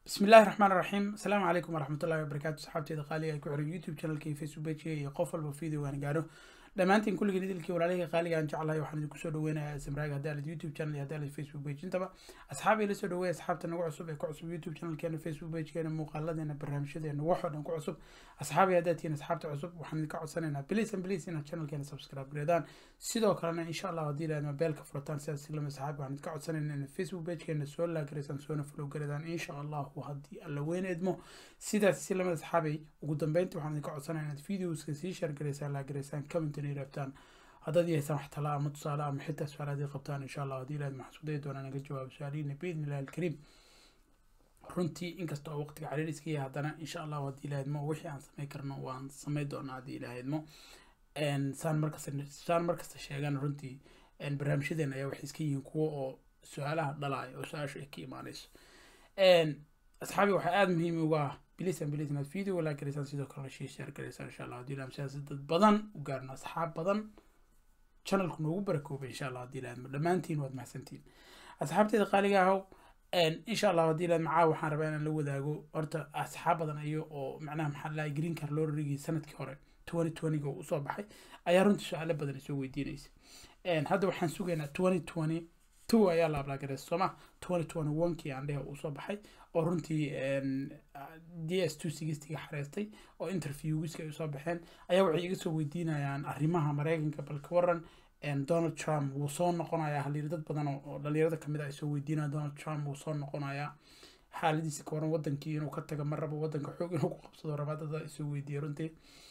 bismi illaahi raxmaan raxiim asalaamu calaykum waraxmatullahi wabarakaatu saxaabteeda qaaliga ay ku xiran youtube channelka iyo facebook pagega iyo qof walba videogaan gaaro dhammaantiin kulligiin idilkii walaalihii qaaliga aan jeclahay waxaan idinku soo dhaweynayaa samraaga haddii alid youtube channel iyo haddii alid facebook page intaba asxaab ila soo dhaweeya asxaabta nagu cusub ee ku cusub youtube channelkeena facebook pagekeena muuqaaladeena barnaamijyadeena waxoo dhan ku cusub asxaabi haddaad tihiin asxaabta cusub waxaan idinka codsanaynaa please and please inaad channelkeena subscribe gareedaan sidoo kalena insha allah haddii ilaahad mobeelka furataan sidaas lama asxaabi waxaan idinka codsanaynaa inaad facebook pagekeena soo laagaraysaan soona follow gareedaan insha allahu haddii alla weyn edmo sidaas si lamada asxaabay ugu dambeyntii waxaan idinka codsanaynaa inaad videoska sii share garaysaan laagaraysaan commentina rabtaan haddaad yahaysaan wax tala ama tusaale ama xitaa su-aal haddii qabtaan insha allah haddii ilaahad maxaan isku dayi doonaa naga jawaabo su-aalihiina biidni illahi alkariim runtii inkasta oo waqtiga cariir iska yahay haddana insha allahu haddii ilaahadmo wixii aan samay karno waan samay doonaa haddii ilaahadmo saan markasta saan markasta sheegan runtii barnaamijyadeena ayaa waxay iska yihiin kuwo oo su-aalaha dhalaaya oo su-aashu ay ka imaanayso asxaabi waxaa aada muhiim uga ah bilisan bilis inaad video walaa garaysaan sidoo kalena shii share garaysaan insha allah haddii ilaahad sidaas dad badan u gaarno asxaab badan channelku noogu barakoobay insha allah haddii ilaahad dhammaantiin waad mahadsantiin asxaabteeda qaaliga ahow insha allah haddii ilaahad macaa waxaan rabaa inaan la wadaago horta asxaab badan ayo oo macnaha maxaa lahay green car lorrigii sanadkii hore twenty twentyga uu usoo baxay ayaa runtii su-aalo badan isoo weydiinaysa hadda waxaan sugaynaa twenty twenty two ayaa la ablaagareysa sooma twenty twenty one kii aan dhehe uu soo baxay oo runtii d s two sixtyga xareystay oo interviewgiska ay usoo baxeen ayaa waxay iga soo weydiinayaan arrimaha mareykanka balka waran donald trump wuu soo noqonayaa haliir dad badan oo dhalinyarada kamid ah ay soo weydiinaya donald trump wuu soo noqonayaa xaaladiisa ka waran wadankii inuu ka tago ma rabo wadanka xoog inuu ku qabsado rabaa dada isoo weydiiya runtii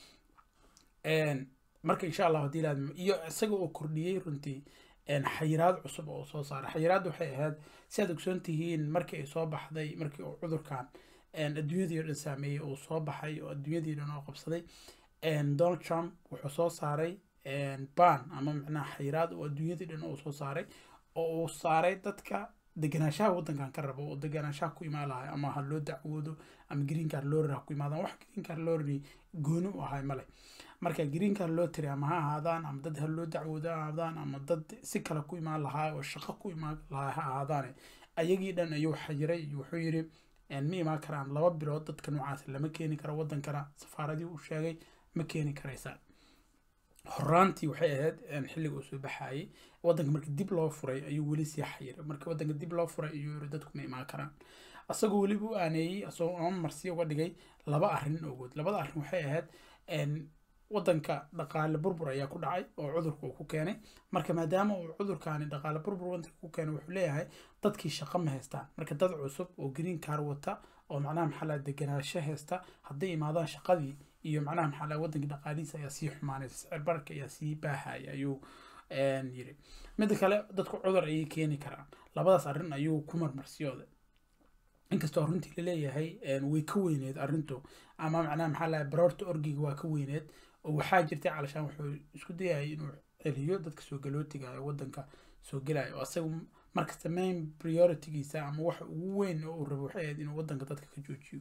marka insha allah haddii ilaad iyo isaga oo kordhiyey runtii xayiraad cusub oo soo saaray xayiraadda waxay ahayd si aad ogsoon tihiin markii ay soo baxday markii uu cudurkan adduunyadii o dhan saameeyey uu soo baxay oo adduunyadii dhan oo qabsaday donald trump wuxuu soo saaray ban ama macnaha xayiraad oo adduunyadii dhan uu soo saaray oo uu saaray dadka deganaanshaha waddankan ka rabo oo deganaanshaha ku imaan lahay ama ha loo dacwoodo ama green car lorry ha ku imaadaan wax green car lorry gooni u ahay male marka green car lottery ama ha ahaadaan ama dad ha loo dacwoodo ha ahaadaan ama dad si kale ku imaan lahaa oo shaqo ku imaan lahaa ha ahaadaane ayagii dhan ayuu xayiray wuxuu yidhi ma imaan karaan laba bilood dadka noocaas lama keeni karo waddankana safaaradii uu sheegay ma keeni karaysaan horaantii waxay ahayd xilliga uu soo baxayay waddanka marka dib loo furay ayuu weli sii xayiray marka waddanka dib loo furay ayuu yiri dadku ma imaan karaan asagoo weliba u aaneeyey asagoo ama marsiya uga dhigay laba arrin ogood labada arrin waxay ahayd waddanka dhaqaale burbur ayaa ku dhacay oo cudurka uu ku keenay marka maadaama uu cudurkaani dhaqaale burbur waddanka ku keenay wuxuu leeyahay dadkii shaqo ma haystaan marka dad cusub oo green car wata oo macnaha maxaa laha deganaansho haysta hadday imaadaan shaqadii iyo macnaha maxaa laha waddankii dhaqaalihiisa ayaa sii xumaanaysa sicir bararka ayaa sii baahaya ayuu yiri midda kale dadku cudur ayay keeni karaan labadaas arrin ayuu ku marmarsiyooday inkastoo runtii laleeyahay way ka weyneed arrintu ama macnaha maxaa lahay baroorta orgiga waa ka weyneed oo waxaa jirtay calashaan wuxuu isku dayayay inuu celiyo dadka soo galootiga ee waddanka soo gelaya oo asaga markasta main prioritygiisa ama waxa ugu weyn oo uu rabo waxay ahayd inuu waddanka dadka ka joojiyo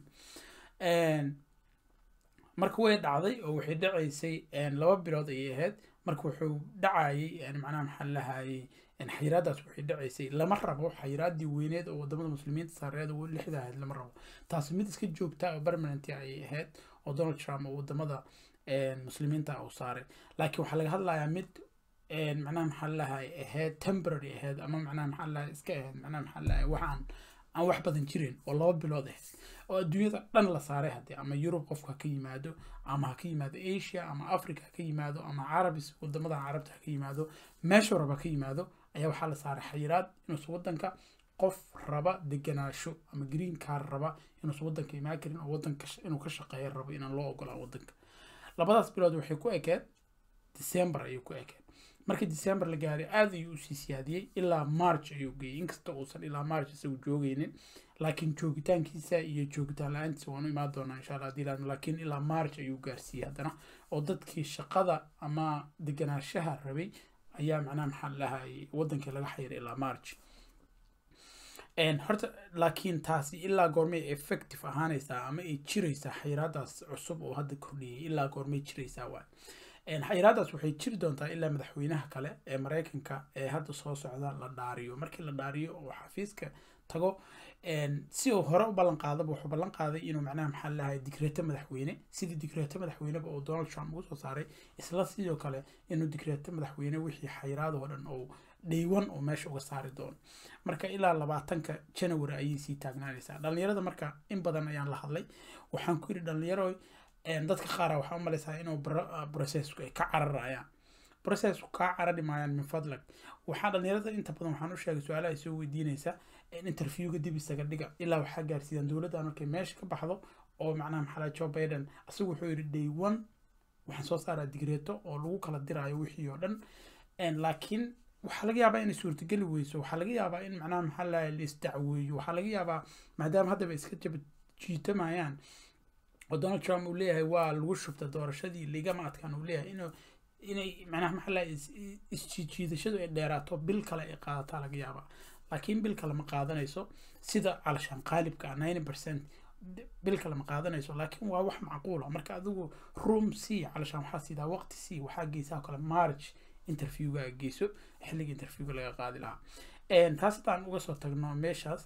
marka way dhacday oo waxay dhacaysay laba bilood ayay ahayd marka wuxuu dhacayay macnaha maxaa lahayay xayiraadaas waxay dhacaysay lama rabo xayiraadii weyneed oo wadamada muslimiinta saareed oo lixda ahayd lama rabo taasi mid iska joogta oo permanent ayay ahayd oo donald trump oo wadamada muslimiinta uu saaray laakiin waxaa laga hadlayaa mid macnaha maxaa lahay ahayd temporary ahayd ama macnaha maxaa lahay iska ahayd macnaha maxaa lahay waxaan aan wax badan jirin oo laba bilood ahayd oo adduunyada dhan la saaray haddii ama yurub qofka ha ka yimaado ama ha ka yimaado asia ama africa ha ka yimaado ama carabis wadamada carabta ha ka yimaado meesha raba ka yimaado ayaa waxaa la saaray xayiraad inuusan waddanka qof raba deganaasho ama green car raba inuusan waddanka imaan karin oo waddanka inuu ka shaqeeya rabo inaan loo ogolaan waddanka labadaas bilood waxay ku ekeed december ayay ku ekeed markii december la gaaray aad ayuu usii siyaadiyey ilaa march ayuu geeyey inkasta uusan ilaa march isagu joogeynin laakiin joogitaankiisa iyo joogitaan la-aantiisa waanu imaan doonaa insha allah hadii laakiin ilaa march ayuu gaarsiiyey haddana oo dadkii shaqada ama deganaanshaha rabay ayaa macnaha maxaa lahay waddankii laga xayiray ilaa march horta laakiin taasi ilaa goormay effective ahaanaysaa ama ay jiraysaa xayiraadaas cusub oo hadda kordhiyey ilaa goormay jiraysaa waay xayiraadaas waxay jiri doontaa ilaa madaxweynaha kale ee mareykanka ee hadda soo socda la dhaariyo markii la dhaariyo oo xafiiska tago si uu hore u ballan qaadaba wuxuu ballan qaaday inuu macnaha maxaa lahay digreeto madaxweyne sidii digreeto madaxweyneba oo donald trump ugu soo saaray isla sidoo kale inuu digreeto madaxweyne wixii xayiraada oo dhan oo dhaywan oo meesha uga saari doono marka ilaa labaatanka january ayay sii taagnaanaysaa dhalinyarada marka in badan ayaan la hadlay waxaan ku yidhi dhalinyaro dadka qaara waxaa u malaysaa inuu processku ay ka cararayaan processku kaa carari maayaan min fadlag waxaa dhalinyarada inta badan waxaan u sheegay su-aalaha ay soo weydiinaysa interviewga dib isaga dhiga ilaa waxaa gaarsiiyaan dowladda markay meesha ka baxdo oo macnaha maxaa joe biden asigu wuxuu yidhi day one waxaan soo saaraa digreeto oo lagu kala diraayo wixii oo dhan laakiin waxaa laga yaabaa inay suurtageli weyso waxaa laga yaabaa in macnaha maxaa lahay la isdacweeyo waxaa laga yaabaa maadaama haddaba iska jaba jiitamayaan oo donald trump uu leeyahay waa lagu shubta doorashadii ligama adkaan uu leeyahay inuu inay macnaha maxaa lahay isjiidashadu ay dheeraato bil kale ay qaadataa laga yaabaa laakiin bil kale ma qaadanayso sida calashaan qaalibka ah ninety percent bil kale ma qaadanayso laakiin waa wax macquula marka adigu room c calashaan waxaa siidaa waqti c waxaa geysaa kale march interviewga geyso xilliga interviewga laga qaadi lahaa taas haddaan uga soo tagno meeshaas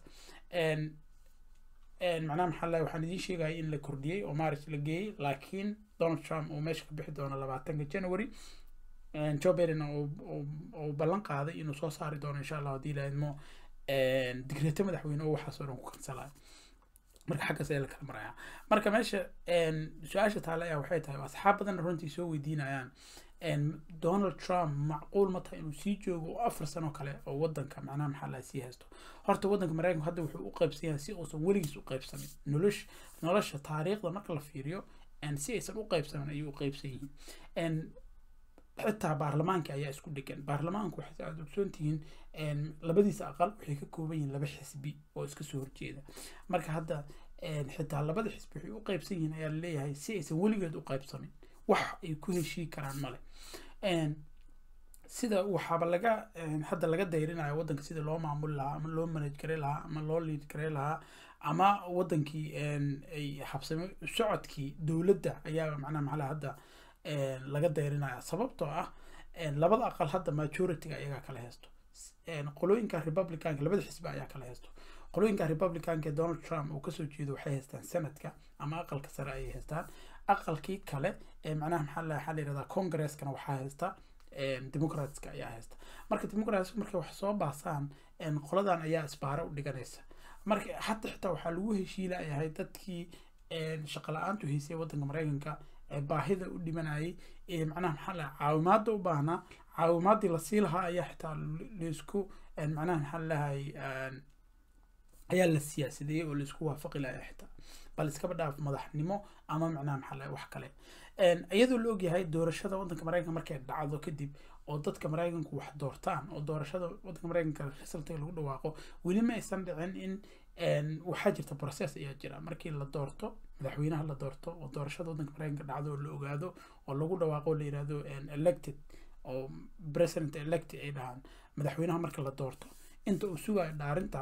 macnaha maxaa lahay waxaan idiin sheegaya in la kordhiyey oo march la geeyey laakiin donald trump uu meesha ka bixi doono labaatanka january joe biden uu ballan qaaday inuu soo saari doono insha allah haddii laadmo digreeto madaxweyne oo waxaas oo dhan ku kansalayo marka xaggaas ayaa la kala maraya marka meesha su-aasha taale ayaa waxay tahay asxaab badan runtii soo weydiinayaan donald trump macquul ma tahay inuu sii joogo oo afar sano kale oo wadanka macnaha maxaa laha sii haysto horta wadanka maraykanku hadda wuxuu u qaybsan yahay si uusan weligiis u qaybsamin nolosha nolosha taariikhda marka la fiiriyo si aysan u qaybsamin ayuu u qaybsan yihiin xitaa baarlamaanka ayaa isku dhegan baarlamaanku waxay aad ogsoon tihiin labadiisa aqal waxay ka kooban yihiin laba xisbi oo iska soo horjeeda marka hadda xitaa labada xisbi waxay u qaybsan yihiin ayaa laleeyahay si aysan weligeed u qaybsamin wax ay ku heshii karaan male sida waxaaba laga hadda laga dayrinayo wadanka sida loo maamuli lahaa ama loo manage gare lahaa ama loo liid gare lahaa ama wadankii ay habsame socodkii dowladda ayaa macnaha maxaa hadda laga dayrinaya sababtoo ah labada aqal hadda majority-ga ayagaa kala haysto qolooyinka republicanka labada xisbi ayaa kala haysto qolooyinka republicanka ee donald trump uu kasoo jeedo waxay haystaan senadka ama aqalka sare ayay haystaan aqalkii kale ee macnaha maxaa la waxaa la yihahdaa congreskana waxaa haysta democratska ayaa haysta marka democrats markay wax soo baasaan qoladan ayaa isbaaro u dhiganaysa marka hata xitaa waxaa lagu heshiilayahay dadkii shaqo la-aantu haysay wadanka maraykanka baahida u dhimanayay ee macnaha maxaa laha caawimaada u baahnaa caawimaadii lasii lahaa ayaa xitaa laisku macnaha maxaa lahay ayaa la siyaasadeeyey oo laisku waafaqi lahaa xitaa bal iskaba dhaaf madaxnimo ama macnaha maxaa lahay wax kale iyadoo la ogyahay doorashada wadanka maraykanka markay dhacdo kadib oo dadka maraykanku wax doortaan oo doorashada wadanka maraykanka resultiga lagu dhawaaqo weli ma aysan dhicin in waxaa jirta process ayaa jira markii la doorto madaxweynaha la doorto oo doorashada wadanka maraykanka dhacdo oo la ogaado oo lagu dhawaaqo la yirahdo elected oo president elected ay dhahaan madaxweynaha marka la doorto inta uu sugayo dhaarinta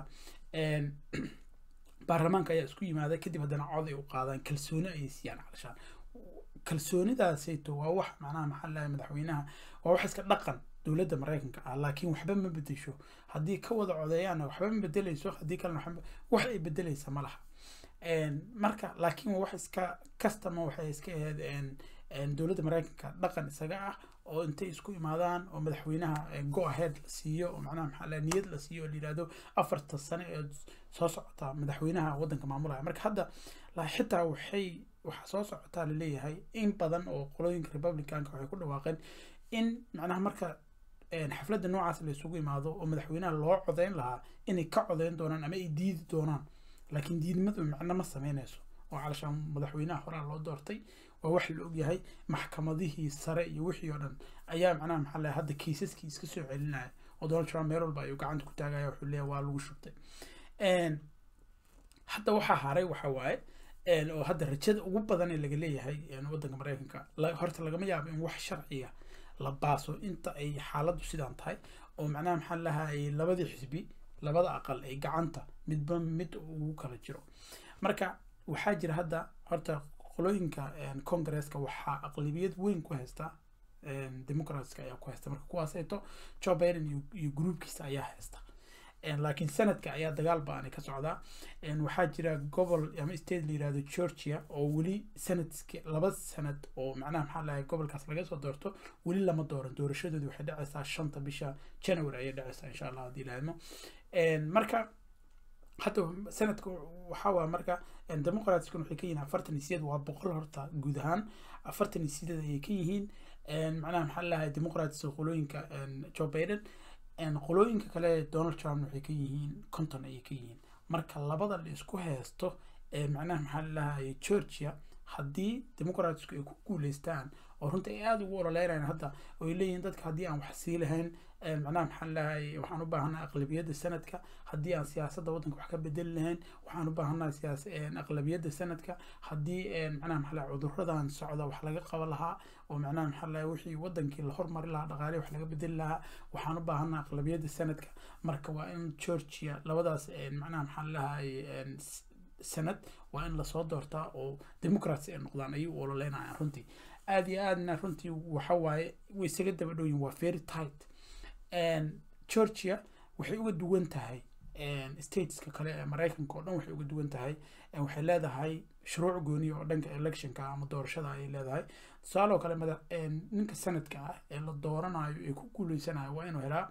baarlamaanka ayaa isku yimaada kadib haddana cod ay u qaadaan kalsooni ayay siiyaan calashaan kalsoonidaasayto waa wax macnaha maxaa lahay madaxweynaha waa wax iska dhaqan dowladda maraykanka ah laakiin waxba ma bedesho haddii ka wada codeeyaana waxba ma bedeleyso haddii kalena waxba wax ay bedeleysa ma laha marka laakiin waa wax iska customa waxay iska ahayd dowladda maraykanka dhaqan isaga ah oo intay isku imaadaan oo madaxweynaha go ahead la siiyo oo macnaha maxaa laha niyad la siiyo oo la yidhahdo afarta sane ee soo socota madaxweynaha waddanka maamulaya marka hadda xitaa waxay waxaa soo socotaa laleeyahay in badan oo qolooyinka republicanka waxay ku dhawaaqeen in macnaha marka xafladda noocaas la isugu imaado oo madaxweynaha loo codeyn lahaa inay ka codeyn doonaan ama ay diidi doonaan laakiin diidmadu macno ma sameynayso oo calashaan madaxweynaha horaa loo doortay waa wax la ogyahay maxkamadihii sare iyo wixii oo dhan ayaa macnaha maxaa lahay hadda kiisaskii iska soo celinaya oo donald trump meel walba ayuu gacanta ku taagaya wuxuu leeyahay waa lagu shubtay hadda waxaa haray waxa waaye oo hadda rajada ugu badan ee laga leeyahay waddanka maraykanka horta lagama yaabo in wax sharciga la baaso inta ay xaaladdu sidaan tahay oo macnaha maxaa lahay labadii xisbi labada aqal ay gacanta midba mid ugu kala jiro marka waxaa jira hadda horta qolooyinka congresska waxaa aqlabiyad weyn ku haysta democratska ayaa ku haysta marka kuwaasayto joe biden iyo groupkiisa ayaa haysta laakiin sanadka ayaa dagaal ba-ani ka socdaa waxaa jira gobol ama state la yirahdo georgia oo weli sanadki laba sanad oo macnaha maxaa lahay gobolkaas laga soo doorto weli lama dooran doorashadoodi waxay dhacaysaa shanta bisha january ayay dhacaysaa insha allah haddii laadmo marka hadda sanadka waxaa waa marka demoqratiskan waxay ka yihiin afartan iyo sideed waa boqol horta guud ahaan afartan iyo sideed ayay ka yihiin macnaha maxaa lahay demoqratiska qolooyinka joe biden qolooyinka kale donald trump waxay ka yihiin konton ayay ka yihiin marka labada la isku haysto macnaha maxaa lahay georgia haddii demoqratisku ay ku guuleystaan oo runta ay aada ugu ololeynayaan hadda oo ay leeyihiin dadka haddii aan wax sii lahayn macnaha maxaa lahay waxaan u baahanaa aqlabiyadda sanadka haddii aan siyaasadda waddanka wax ka bedeli lahayn waxaan u baahanaa siyaas aqlabiyadda sanadka haddii macnaha maxaa lahay cuduradan socda wax laga qaban lahaa oo macnaha maxaa lahay wixii wadankii la hormari lahaa dhaqaale wax laga bedeli lahaa waxaan u baahanaa aqlabiyadda sanadka marka waa in georgia labadaas macnaha maxaa lahay sanad waa in lasoo doortaa oo democrats ay noqdaan ayay u ololeynayaan runtii aada iyo aadna runtii waxa waaye way isaga daba dhowyiin waa very tight georgia waxay uga duwan tahay stateska kale ee maraykanka oo dhan waxay uga duwan tahay waxay leedahay shuruuc gooniya oo dhanka electionka ama doorashada ayay leedahay tusaaloo kale mada ninka sanadka ah ee la dooranayo ee ku guuleysanayo waa inuu helaa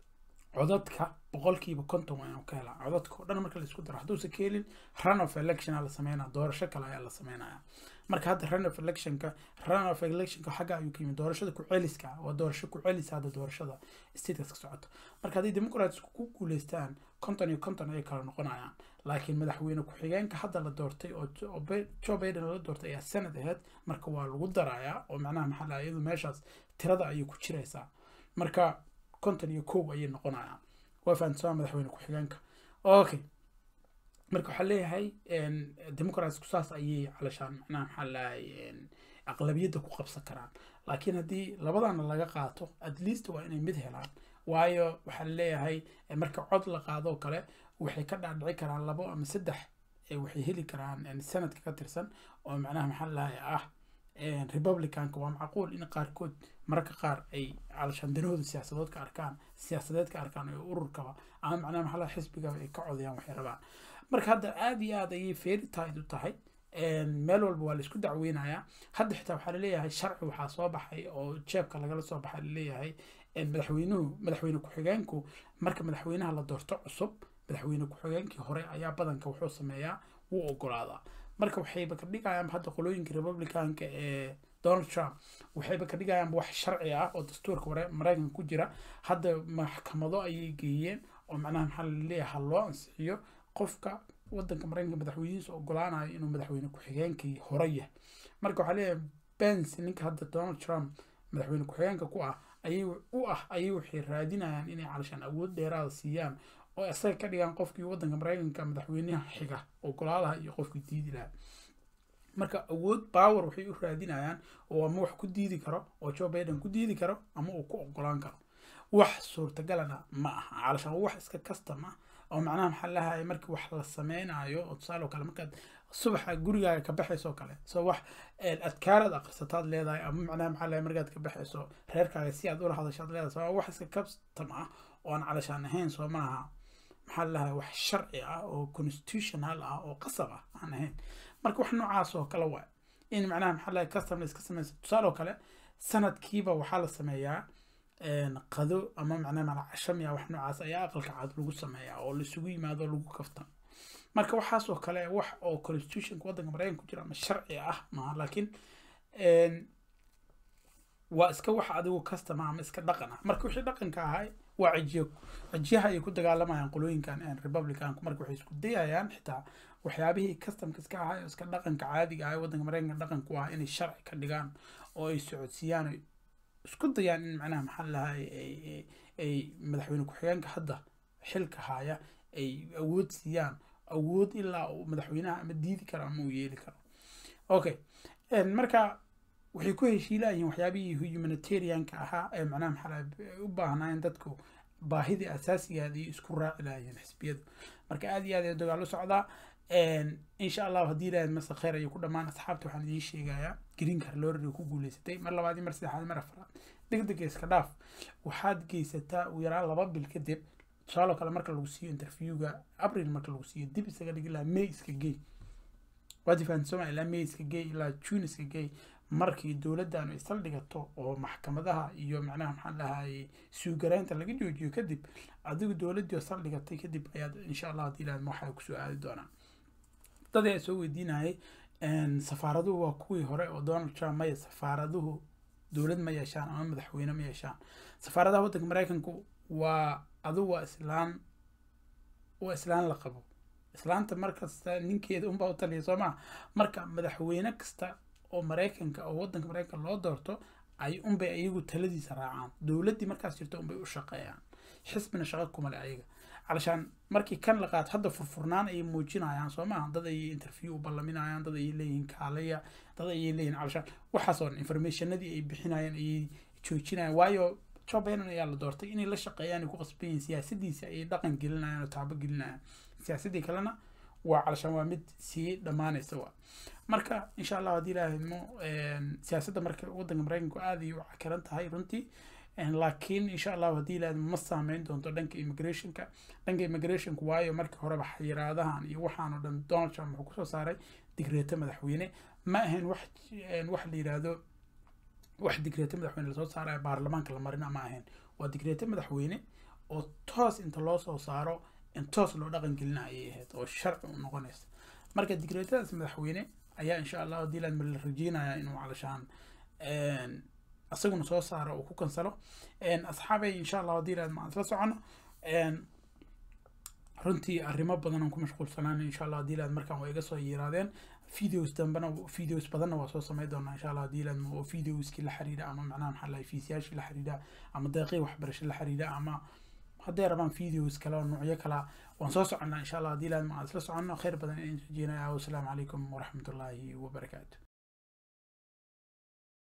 codadka boqolkiiba konton waa inuu ka helaa codadka oo dhan marka laisku daro hadduusan ka helin run of election la sameynaya doorasho kale ayaa la sameynaya marka hadda run of electionka run of electionka xagga ayuu ka yimid doorashada ku-celiska waa doorasho ku-celisa hadda doorashada statekas ka socoto marka haddii democratsku ku guuleystaan konton iyo konton ayay kala noqonayaan laakiin madaxweyne ku-xigeenka hadda la doortay oo joe biden la doortay ayaa sanad aheyd marka waa lagu darayaa oo macnaha maxaa laha iyadu meeshaas tirada ayay ku jiraysaa marka konton iyo kow ayay noqonayaan waa fahamsanaa madaxweyne ku-xigeenka okay marka waxaa leeyahay democratsku saas ayay calashaan macnaha maxaa lahay aqlabiyadda ku qabsan karaan laakiin haddii labadana laga qaato at least waa inay mid helaan waayo waxaa leeyahay marka cod la qaadoo kale waxay ka dhaadhici karaan labo ama saddex waxay heli karaan sanadka ka tirsan oo macnaha maxaa lahay ah republicanka waa macquul in qaarkood mararka qaar ay calashaan danahooda siyaasadood ka arkaan siyaasadeed ka arkaan oo ururkaba ama macnaha maxaa lahay xisbigaba ay ka codayaan waxay rabaan marka hadda aada iyo aada ayay very tight u tahay meel walba waa laisku dacweynayaa hadda xitaa waxaa laleeyahay sharci waxaa soo baxay oo jeebka lagala soo baxay laleeyahay madaxweynuhu madaxweyne ku-xigeenku marka madaxweynaha la doorto cusub madaxweyne ku-xigeenkii hore ayaa badanka wuxuu sameeyaa wuu ogolaadaa marka waxayba ka dhigayaan hadda qolooyinka republicanka ee donald trump waxayba ka dhigayaan wax sharci ah oo dastuurka maraykanka ku jira hadda maxkamado ayay geeyeen oo macnaha maxaa laleeyahay ha loo ansixiyo qofka wadanka maraykanka madaxweynihiisa ogolaanayo inuu madaxweyne ku-xigeenkii hore yahay marka waxaa leeyahay bens ninka hadda donald trump madaxweyne ku-xigeenka ku ah ayay u ah ayay waxay raadinayaan inay calashaan awood dheeraada siiyaan oo isaga ka dhigaan qofkii wadanka maraykanka madaxweynaha xiga ogolaalaha iyo qofkii diidi lahaa marka awood power waxay u raadinayaan oo ama wax ku diidi karo oo joe biden ku diidi karo ama uu ku ogolaan karo wax suurtagalana ma aha calashaan wax iska custom ah oo macnaha maxaa lahay markii wax la sameynayo oo tusaale oo kale markaad subaxa gurigaaga ka baxayso kale soo wax adkaaraad aqrisataad leedahay ama macnaha maxaa lahay markaad ka baxayso reerkaaga si aad ula hadashaad leedahay soo wax iska custom ah oo aan calashaan ahayn soo maaha maxaa lahay wax sharci ah oo constitutional ah oo qasab ah aan ahayn marka wax noocaas oo kale waa in macnaha maxaa lahay custom la iska sameysa tusaale oo kale sanadkiiba waxaa la sameeyaa qado ama macnaha malacashamiya wax noocaas ayaa aqalka cad lagu sameeyaa oo laisugu yimaado lagu kaftan marka waxaas oo kale wax oo constitutionka waddanka maraykanka ku jira ama sharci ah maaha laakiin waa iska wax adigu customa ama iska dhaqan ah marka wixii dhaqanka ahay waa cijiyo cijiyaha ay ku dagaalamayaan qolooyinkan republicanku marka waxay isku dayayaan xitaa waxyaabihii customka iska ahay oo iska dhaqanka caadiga ahay waddanka maraykanka dhaqanku ah inay sharci ka dhigaan oo ay socodsiiyaan isku dayaan in macnaha maxaa lahay ay madaxweyne ku-xigeenka hadda xilka haya ay awood siiyaan awood ilaa uu madaxweynaha ama diidi karo ama uu yeeli karo okay marka waxay ku heshiilayihiin waxyaabihii humanitarianka ahaa ee macnaha maxaa lahay u baahnaayeen dadku baahidii asaasigaadii isku raaci lahaayeen xisbiyadu marka aada iyo aad ee dagaalo socdaa insha allahu haddii ilaahay mase kheyr ayuu ku dhammaan asxaabta waxaan idiin sheegayaa green car lorry ku guuleysatay mar labaad mar saddexaad mar afraad deg deg iska dhaaf waxaad geysataa ugu yaraan laba bil kadib tusaaloo kale marka lagu siiyo interviewga april marka lagu siiyo dib isaga dhigi lahaa may iska gey waad fahanti sooma ilaa may iska gey ilaa june iska gey markii dowladdaanu isal dhigato oo maxkamadaha iyo macnaha maxaan dhahay suugaraynta laga joojiyo kadib adigu dowladdii oo sal dhigatay kadib ayaad insha allah haddii ilaahad waxaa kusoo aadi doonaa dad ayaa soo weydiinayay safaaraduhu waa kuwii hore oo donald trump maya safaaraduhu dowlad ma yeeshaan ama madaxweyne ma yeeshaan safaaradaha waddanka maraykanku waa adigu waa islaan waa islaan la qabo islaanta markasta ninkeeda unbaa u taliya soo maa marka madaxweyne kasta oo maraykanka oo waddanka maraykanka loo doorto ay unbay ayagu taladiisa raacaan dowladdii markaas jirto unbay u shaqeeyaan xisbina shaqo kumale ayaga علشان markii kan la qaato hadda furfurnaan ayay muujinayaan soo maaha dad ayay interview u ballaminayaan dad ayay leeyihiin kaalaya dad ayay leeyihiin calashaan waxaas oo informationadii ay bixinayaan ayay joojinayaan waayo joe biden ayaa la doortay inay la shaqeeyaan ay ku qasban yihiin siyaasadiisa ayay dhaqan gelinayaan oo taabo gelinayaan siyaasadii kalena waa calashaan waa mid sii dhammaanaysa waa marka insha allah haddii ilaahaymo siyaasadda marka waddanka maraykanku aada ayay u cakaran tahay runtii laakiin insha allahu haddii ilaahad ma saameyn doonto dhanka immigrationka dhanka immigrationka waayo markii horeba xayiraadahan iyo waxaan oo dhan donald trump wuxuu kusoo saaray digreeto madaxweyne ma ahayn wax wax la yidhaahdo wax digreeto madaxweyne lasoo saarayo baarlamaanka la marina ma ahayn waa digreeto madaxweyne oo toos inta loo soo saaro in toos loo dhaqan gelina ayay ahayd oo sharci u noqonaysa marka digreetadaas madaxweyne ayaa insha allah haddii ilaahad la rajeynayaa inuu calashaan asaguna soo saaro uu ku kansalo asxaabay insha allah haddii ilaahad maan isla socono runtii arrimo badan aan ku mashquulsanaan insha allah haddii ilaahad markaan waa iga soo yiraadeen videos dambena videos badanna waa soo samey doonaa insha allah haddii ilaahad oo videoskii la xiriira ama macnaha maxaa lahay fiisiyaashii la xiriira ama deeqii waxbarasho la xiriira ama hadday rabaan videos kale oo noocyo kala waan soo soconnaa insha allah haddii ilaahad maan isla soconno khayr badan in rajeynaya wasalaamu calaykum waraxmatullaahi wabarakaatu